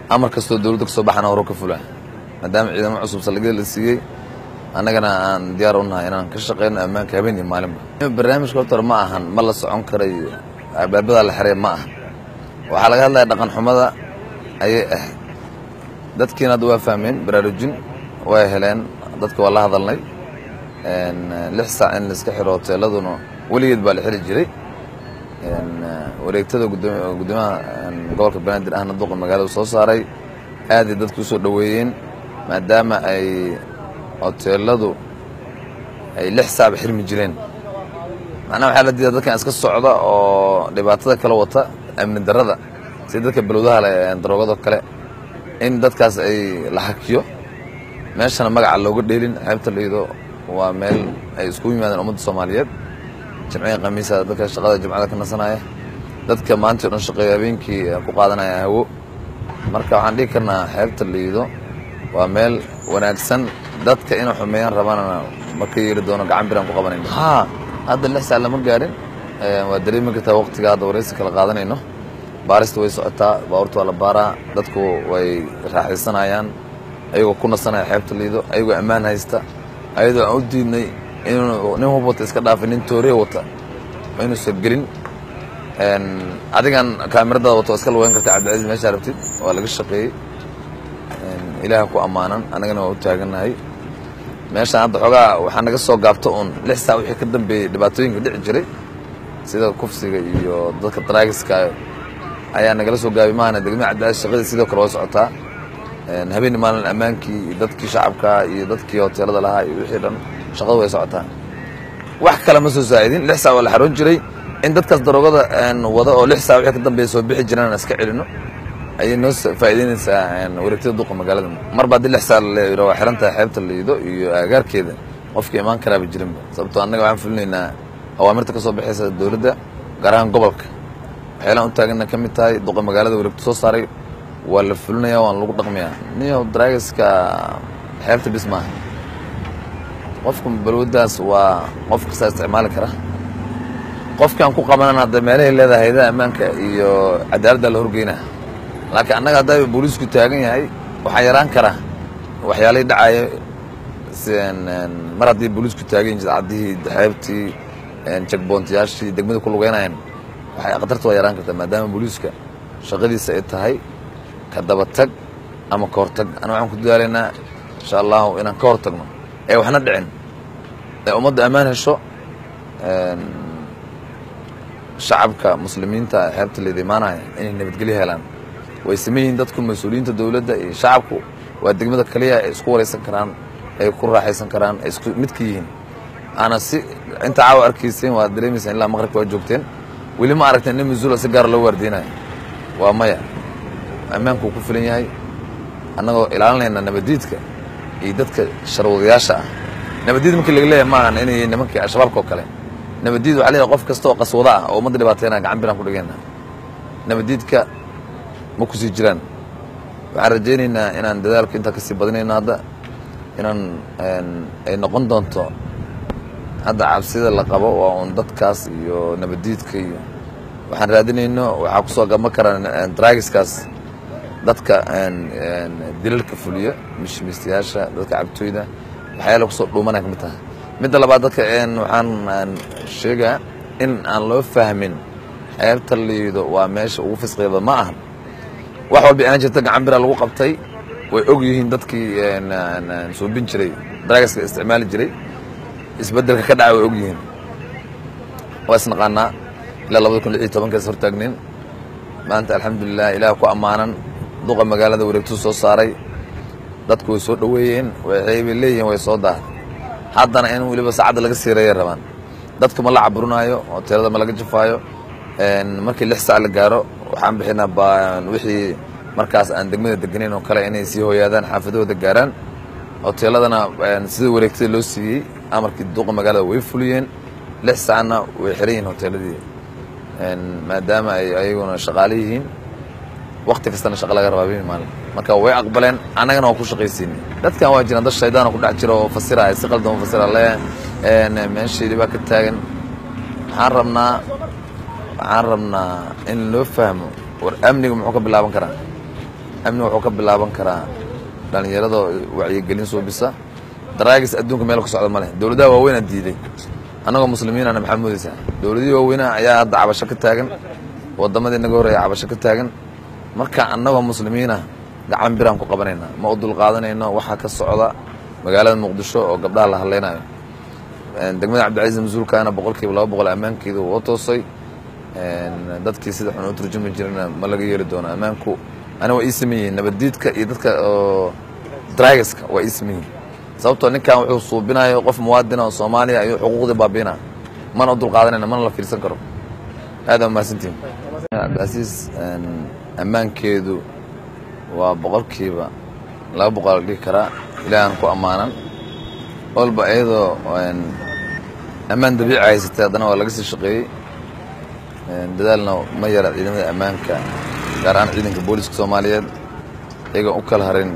amar kastoo dowladda kasoo baxana horo ka fulaa maadaama ciidamo cusub saldhigyada la siiyey annagana aan diyaar u nahay inaan ka shaqeyno ammaanka habeen iyo maalinba barnaamijka horta hore ma ahan ma la socon karay albaabadaa la xiray ma aha waxaa laga hadlaya dhaqan xumada ayay ahayd dadkiina hadda waa fahmeen baraarujin way heleen dadka waa la hadalnay lix saac in laiska xiro hoteeladuna weligeed baa la xiri jiray wareegtada gudoomiyaha gobolka banaadir ahna duqa magaalada soo saaray aaday dadku usoo dhoweeyeen maadaama ay hoteeladu ay lix saacba xirmi jireen macnaha waxaa la diida dadkan iska socda oo dhibaatada kala wata amni darada sida dadka balwadaha le daroogado kale in dadkaas ay la hakiyo meeshana magaca looga dheelin xeebta liido waa meel ay isku yimaadeen ummadda soomaaliyeed jimcihii khamiisa dadka shaqada jimcada ka nasanaya dadka maanta o dhan shaqeeyo habeenkii ku qaadanaya hawo marka waxaan dhihi karnaa xeebta liido waa meel wanaagsan dadka inay xumeeyaan rabaanana marka yeeri doono gacan biraan ku qabanayno ha hadda lix sac lama gaarin waa dareemi kartaa waqtiga hadda waraysi kala qaadanayno baarista way socotaa baabuurta waa la baaraa dadku way raaxaysanayaan ayagoo ku nasanaya xeebta liido ayagoo ammaan haysta ayadoo aan u diidnay inuu nin hub wata iska dhaafay nin tooree wata inuusan gelin adigan kaamiradaada wato iska lugeyn karta cabdilcaziz meeshaa rabtid waa laga shaqeeyey ilaaha ku ammaanan annagana waa u taagannahay meeshaan hadda xoogaa waxaa naga soo gaabto uun lix saac wixii ka dambeeyey dhibaatooyinka dhici jiray sida kufsiga iyo dadka daraagiska ayaa nagala soo gaabay mahana degmada cabdilcaziz shaqadii sidoo kale waa socotaa habeenii maalin ammaankii iyo dadkii shacabka iyo dadkii hoteelada lahaa iyo wixii dhan shaqadu way socotaa wax kale ma soo saa'idin lix saac waa la xaroon jiray in dadkaas daroogada wada oo lix saac wixii ka dambeeya soo bixi jiraan aan iska celino ayay noo faa'iideynaysaa wareegtada duqa magaalada marba haddii lix saac la yidho waa xiran tahay xeebta liido iyo aagaarkeeda qofkii imaan karaaba jirinba sababtoo annaga waxaan fulinaynaa awaamirta ka soo baxaysa dowladda gaar ahaan gobolka waxyaalaan u taagana ka mid tahay duqa magaalada wareegto soo saaray waa la fulinaya waan lagu dhaqmayaa niyo dragaska xeebta bis maaha qofka balwadaas waa qof kastaa isticmaali kara qofkaan ku qabanan hadda meelahay leedahay hayadaha ammaanka iyo cadaaladda la horgeynaa laakiin annaga haddaa booliisku taagan yahay waxaa yaraan kara waxyaalihii dhacaya mar haddii booliisku taagan yihin jidcaddihii xeebtii jagboontayaashii degmada ku lugeynayan waxay khatarta waa yaraan kartaa maadaama booliiska shaqadiisa ay tahay ka daba tag ama ka hortag ana waxaan ku dadaalaynaa insha allahu inaan ka hortagno ee waxna dhicin ee ummadda ammaan hesho shacabka muslimiinta xeebta leeda imaanaya inay nabadgelyo helaan way saman yihiin dadku mas-uuliyiinta dowladda iyo shacabku waa degmada kaliya ay isku waraysan karaan ay ku raaxaysan karaan ay isku midka yihiin ana si inta caawa arkayseen waa dareemaysaan ilaa maqribka waa joogteen weli ma aragteen nin masuula si gaara loo waardeynayo waa maya ammaanku ku filan yahay annagoo ilaalinayna nabadiidka iyo dadka sharwadayaasha ah nabadiid markii laga leeyahay maahan inay yihiin nimankii al-shabaabka oo kale nabadiid waxa leeyahay qof kasta oo qaswada ah oo ummadda dhibaateynaya gacan biraan ku dhigayna nabadiidka ma ku sii jiraan waxaan rajaynaynaa inaan dadaalka intaa kasii badinayno hadda inaan ay noqon doonto hadda cabsida la qabo waa uun dadkaas iyo nabadiidka iyo waxaan raadinayno waxaa kusoo gama kara dragiskaas dadka dilalka fuliya mishmiistayaasha dadka cabtooyda waxyaala kusoo dhuumanaya ka mid tahay midda labaad dadka waxaan sheegaa in aan loo fahmin xeebta liido waa meesha ugu fisqiyada ma ahan wax walba aan jirta gacan bira lagu qabtay way og yihiin dadkii suubin jiray dragaska isticmaali jiray isbedelka ka dhaca way og yihiin waa isnaqaanaa ilaa labada kun lix iyo tobankaas hortaagnin maanta alxamdulilah ilaah ku ammaanan duqa magaalada wareegtuu soo saaray dadku way soo dhoweeyeen waxay bay leeyihiin way soo daahay haddana in weliba saacadda laga siireeyay rabaan dadka ma la caburinaayo hoteelada ma laga jafaayo markii lix saac la gaaro waxaan bixinaa wixii markaas aan degmada deganayn oo kale inay sii hooyaadaan xaafadahooda gaaraan hoteeladana sida wareegtada loo siiyey amarkii duqa magaalada way fuliyeen lix saacna way xiran yihiin hoteeladii maadaama ay ayaguna shaqaale yihiin wakti kastana shaqa laga rabaa bimi maalin marka way aqbaleen annagana waa ku shaqaysiinay dadkan waa jiraan dad shaydaan ku dhex jira oo fasiraya si qaldan u fasira le meeshaydii baa ka taagan waxaan rabnaa waxaan rabnaa in loo fahmo war amniga muxuu ka bilaaban karaa amni wuxuu ka bilaaban karaa dhallinyarada wacyigelin suubisa daraagis adduunka meel ka socda ma leh dowladaha waaweynaa diiday annagoo muslimiinana maxaa moodaysaa dowladihii waaweynaha ayaa hadda cabasho ka taagan waddamadii naga horreeya cabasho ka taagan marka annagoo muslimiina gacan biraan ku qabanaynaa ma u dulqaadanayno waxaa ka socda magaalada muqdisho oo gabdhaha la hadlaynayo degmada cabdicasiis mas-uulkaana boqol kiiba laba boqol ammaankeedu wuu toosay dadkii sida xun u turjumi jirana ma laga yeeli doono ammaanku ani waa ii saman yihiin nabaddiidka iyo dadka oo dragaska waa ii saman yihiin sababtoo ninkan wuxuu suubinayo qof muwaadina oo soomaaliya ayuu xuquuqdii baabiina mana u dulqaadanayna mana la fiirsan karo aada mahadsantihin cabdicasiis ammaankeedu waa boqolkiiba laba boqol la dhihi karaa ilaahan ku ammaanan walba iyadoo ammaan dabiici haysatay haddana waa laga sii shaqeeyey dadaalna ma yara ciidamada ammaanka gaar ahaan ciidanka booliiska soomaaliyeed iyagoon u kala harin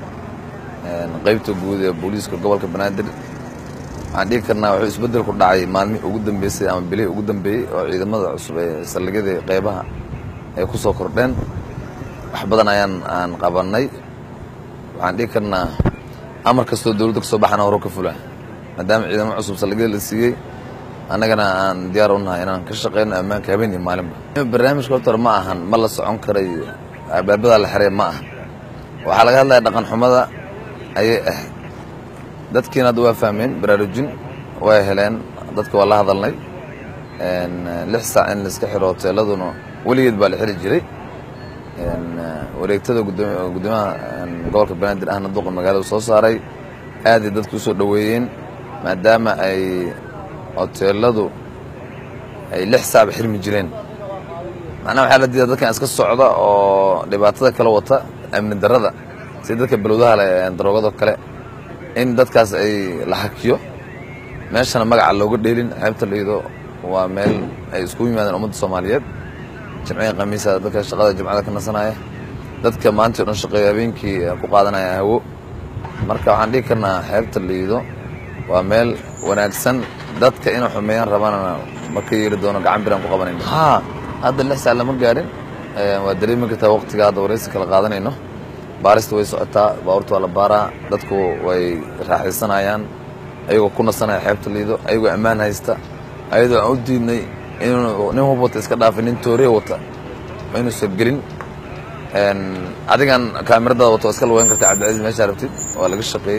qaybta guud ee booliiska gobolka banaadir waxaan dhigi karnaa wuxuu isbeddel ku dhacay maalmihii ugu dambeysay ama bilihii ugu dambeeyey oo ciidamada cusub ee saldhigyadii qeybaha ay ku soo kordheen wax badan ayaan aan qabannay waxaan dhigi karnaa amar kastoo dowladda ka soo baxana horo ka fula maadaama ciidamo cusub saldhigyada la siiyey annagana aan diyaar u nahay inaan ka shaqeyno ammaanka habeen iyo maalinba barnaamijka horta ma ahan ma la socon karay albaabadaa la xiray ma aha waxaa laga hadlaya dhaqan xumada ayay ahayd dadkiina hadda waa fahmeen baraarujin way heleen dadka waa la hadalnay lix saac in laiska xiro hoteeladuna weligeed baa la xiri jiray wareegtada gudoomiyaha gobolka banaadir ahna duqa magaalada soo saaray aaday dadku usoo dhoweeyeen maadaama ay hoteeladu ay lix saacba xirmi jireen macnaha waxaa la diidaa dadkan iska socda oo dhibaatada kala wata amni darrada sida dadka balowdaha le daroogado kale in dadkaas ay la hakiyo meeshana magaca looga dheelin xeebta liido waa meel ay isku yimaadeen ummadda soomaaliyeed jimcihii khamiisa dadka shaqada jimcada ka nasanaya dadka maanta o dhan shaqeeya habeenkii ku qaadanaya hawo marka waxaan dhigi karnaa xeebta liido waa meel wanaagsan dadka inay xumeeyaan rabana ma ka yeeli doono gacan biraan ku qabanayno haa hadda lix saac lama gaarin waa dareemi kartaa waqtiga hadda waraysi kala qaadanayno baarista way socotaa baabuurta waa la baaraa dadku way raaxaysanayaan ayagoo ku nasanaya xeebta liido ayagoo ammaan haysta ayadoo aan u diidnay inuu nin hub wata iska dhaafay nin tooriya wata inuusan gelin adigan kaamiradaada wata waa iska lugeyn karta cabdicasiis meeshaa rabtid waa laga shaqeeyey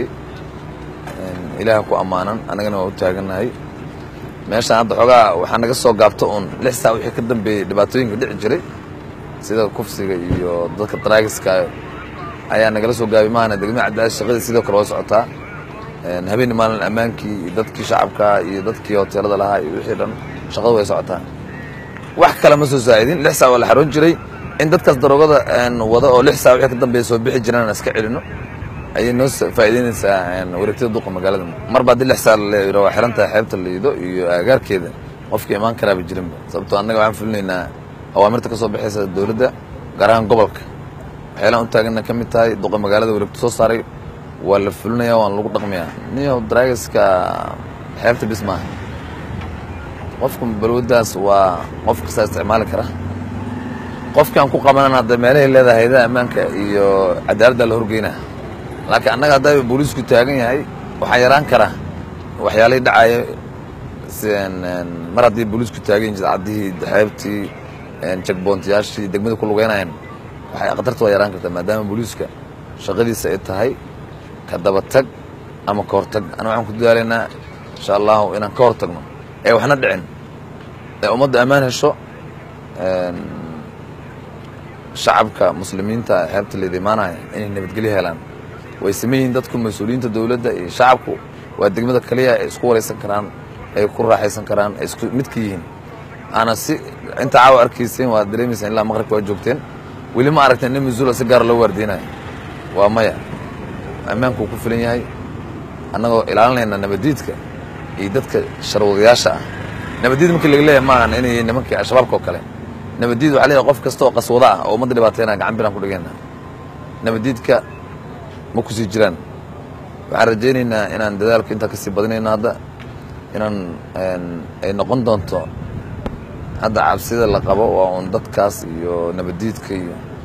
ilaaha ku ammaanan annagana waa u taagannahay meeshaan hadda xoogaa waxaa naga soo gaabto uun lix saac wixii ka dambeeyey dhibaatooyinka dhici jiray sida kufsiga iyo dadka daraagiska ayaa nagala soo gaabay maahana degmada cabdicasiis shaqadii sidoo kale waa socotaa habeenni maalin ammaankii iyo dadkii shacabka iyo dadkii hoteelada lahaa iyo wixii dhan shaqadu way socotaa wax kale ma soo saa'idin lix saac waa la xaroon jiray in dadkaas daroogada wada oo lix saac wixii ka dambeeya soo bixi jiraan iska celino ayay noo faa'iideynaysaa wareegtada duqa magaalada marba haddii lix saac la yidho waa xiran tahay xeebta liido iyo aagaarkeeda qofka imaan karaaba jirinba sababtoo annaga waxaan fulinaynaa awaamirta ka soo baxaysa dowladda gaar ahaan gobolka waxyaalaan u taagana ka mid tahay duqa magaalada wareegto soo saaray waa la fulinaya waana lagu dhaqmayaa niyo dragaska xeebta bis maaha qofka balwadaas waa qof kastaa isticmaali kara qofkaan ku qabanan hadda meelahay leedahay hayadaha ammaanka iyo cadaaladda la horgeynaa laakiin annaga haddaa booliisku taagan yahay waxaa yaraan kara waxyaalihii dhacaya mar haddii booliisku taagan yihin jidcaddihii xeebtii jagboontayaashii degmada ku lugeynayaan waxay khatarta waa yaraan kartaa maadaama booliiska shaqadiisa ay tahay ka daba tag ama ka hortag ana waxaan ku dadaalaynaa insha allahu inaan ka hortagno ee waxna dhicin ee ummadda ammaan hesho shacabka muslimiinta xeebta leeda imaanaya inay nabadgelyo helaan way saman yihiin dadku mas-uuliyiinta dowladda iyo shacabku waa degmada kaliya ay isku waraysan karaan ay ku raaxaysan karaan ay isku midka yihiin ana si inta caawa arkayseen waad dareemaysaan ilaa maqribka waa joogteen weli ma aragteen nin masuula si gaara loo waardeynayo waa maya ammaanku uu ku filan yahay annagoo ilaalinayna nabaddiidka iyo dadka sharwadayaasha ah nabaddiid markii laga leeyahay maahan inay nimankii al-shabaabka oo kale nabaddiid waxaa leeyahay qof kasta oo qaswada ah oo ummadda dhibaateynaya gacan biraan ku dhigayna nabaddiidka ma ku sii jiraan waxaan rajaynaynaa inaan dadaalku intaa kasii badinayno hadda inaan ay noqon doonto hadda cabsida la qabo waa uun dadkaas iyo nabaddiidka iyo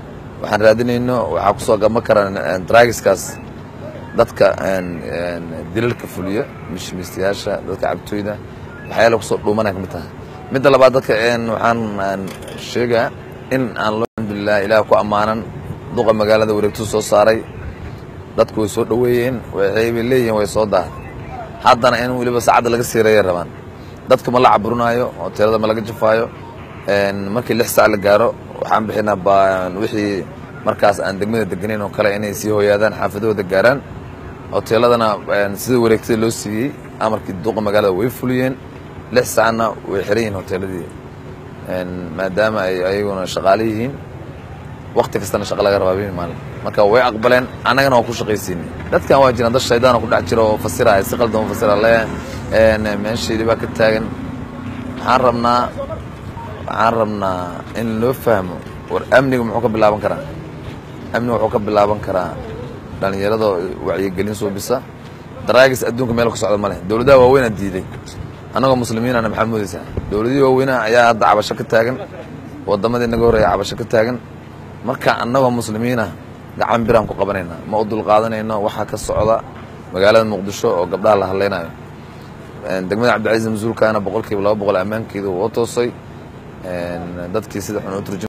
waxaan raadinayno waxaa kusoo gama kara dragiskaas dadka dilalka fuliya mishmiistayaasha dadka cabtooyda waxyaala kusoo dhuumanaya kamid tahay midda labaad dadka waxaan sheegaa in aan alxamdulilah ilaah ku ammaanan duqa magaalada wareegtuu soo saaray dadku way soo dhoweeyeen waxaybay leeyihiin way soo daahay haddana in weliba saacadda laga siireeyay rabaan dadka ma la caburinaayo hoteelada ma laga jafaayo markii lix saac la gaaro waxaan bixinaa wixii markaas aan degmada deganayn oo kale inay sii hoyaadaan xaafadahooda gaaraan hoteeladana sida wareegtada loo siiyey amarkii duqa magaalada way fuliyeen lix saacna way xiran yihiin hoteeladii maadaama ay ayaguna shaqaale yihiin wakti kastana shaqa laga rabaa bimi maalin marka way aqbaleen annagana waa ku shaqaysiinay dadkan waa jiraan dad shaydaan ku dhex jira oo fasiraya si qaldan u fasira le meeshaydii baa ka taagan waxaan rabnaa waxaan rabnaa in loo fahmo war amniga muxuu ka bilaaban karaa amniga wuxuu ka bilaaban karaa dhallinyarada wacyigelin suubisa daraagis adduunka meel ka socda ma leh dowladaha waaweynaa diiday annagoo muslimiinana maxaa moodaysaa dowladihii waaweynaha ayaa hadda cabasho ka taagan waddamadii naga horreeya cabasho ka taagan marka annagoo muslimiinah gacan biraan ku qabanaynaa ma u dulqaadanayno waxaa ka socda magaalada muqdisho oo gabdhaha la hadlaynayo degmada cabdicasiis masuulkaana boqol kiiba laba boqol ammaankeeda woo toosay dadkii sida xun u turjum